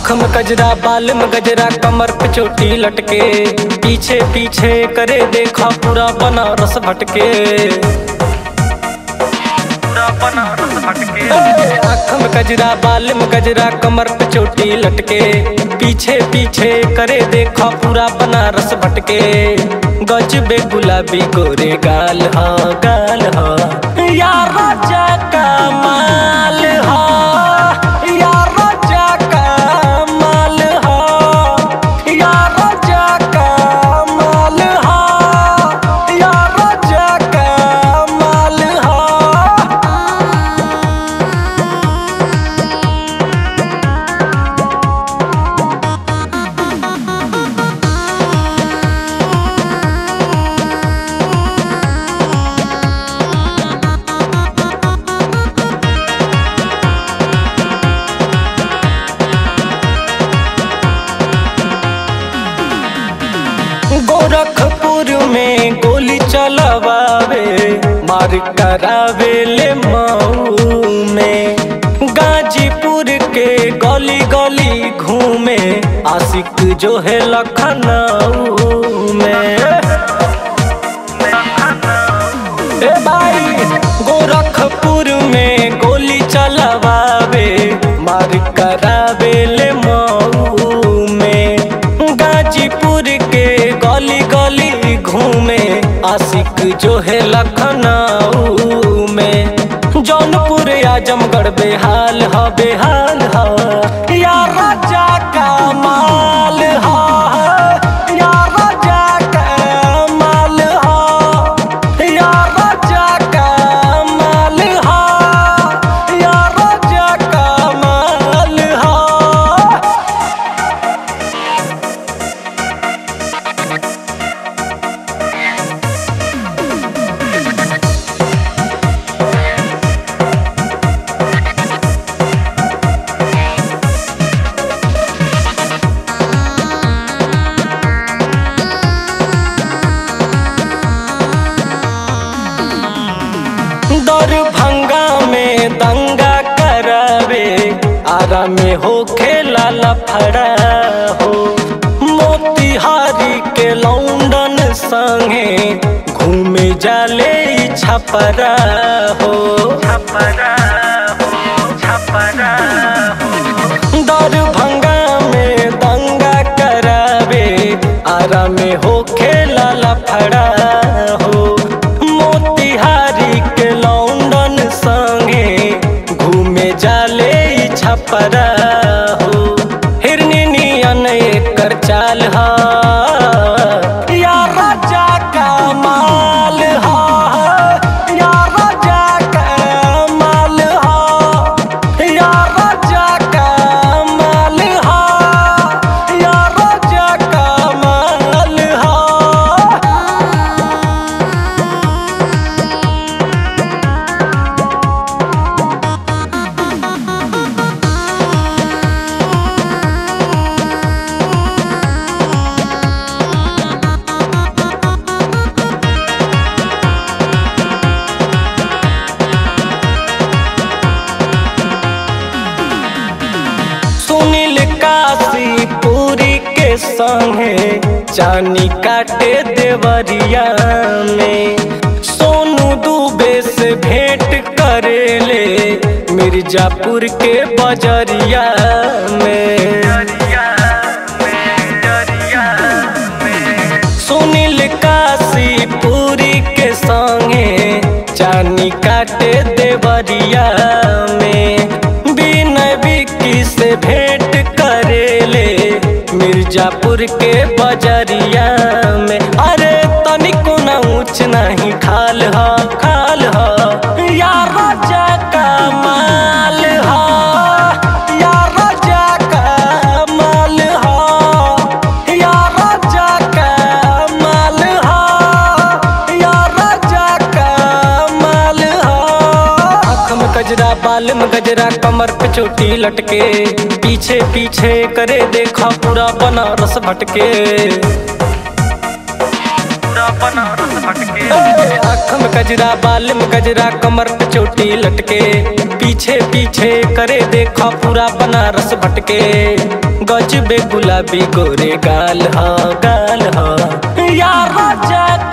आँख में गजरा बाल में गजरा कमर पे चोटी लटके पीछे पीछे करे देखा पूरा बनारस भटके पूरा बनारस भटके आँख में गजरा बाल में गजरा कमर पे चोटी लटके पीछे पीछे करे देखा पूरा बनारस भटके गजबे गुलाबी गोरे गाल हा गाल हा यार राजा का माल हा यार राजा का माल हा यार राजा का माल हा यार राजा का माल हा गोरखपुर में गोली चलवावे मार करावे ले मऊ में गाजीपुर के गली गली घूमे आशिक जो है लखनऊ में ए भाई गोरखपुर में गोली चलवावे मार करावे ले मऊ में गाजीपुर के गली गली घूमे आशिक जो है लखनऊ में जौनपुर आजमगढ़ बेहाल ह बेहाल ह या राजा का माल ह या राजा का माल ह या राजा का माल हा या राजा का माल हा दरभंगा में दंगा करावे आरा में हो खेला लफड़ा हो मोतिहारी के लौंडन संगे घूमे जाले ई छपरा हो छपरा हो छपरा हो दरभंगा में दंगा करावे आरा में हो खेला लफड़ा हो मोतिहारी के लौंडन संगे घूमे जाले ई छपरा हो हिरनी नियन एकर चाल हा या राजा का माल हा या राजा का माल हा या राजा का माल हा या राजा का माल हा सुनील काशी पूरी के संगे चानी काटे देवरिया में सोनू दुबे से भेंट करेले मिर्जापुर के बजरिया में सुनील काशी पूरी के संगे चानी काटे देवरिया में बिना बिक्की से भेंट करेले मिर्जापुर के बजरिया में अरे तनिको न ऊंच नहीं खाल ह खाल ह या राजा का माल ह या राजा का माल ह या राजा का माल ह या राजा का माल ह आँख में गजरा बाल में गजरा कमर पे चोटी लटके पीछे पीछे करे देखा पूरा बनारस भटके पूरा बनारस भटके आँख में गजरा बाल में गजरा कमर पे चोटी लटके पीछे पीछे करे देखो पूरा बनारस भटके गजबे गुलाबी गोरे गाल हा गाल हा यार राजा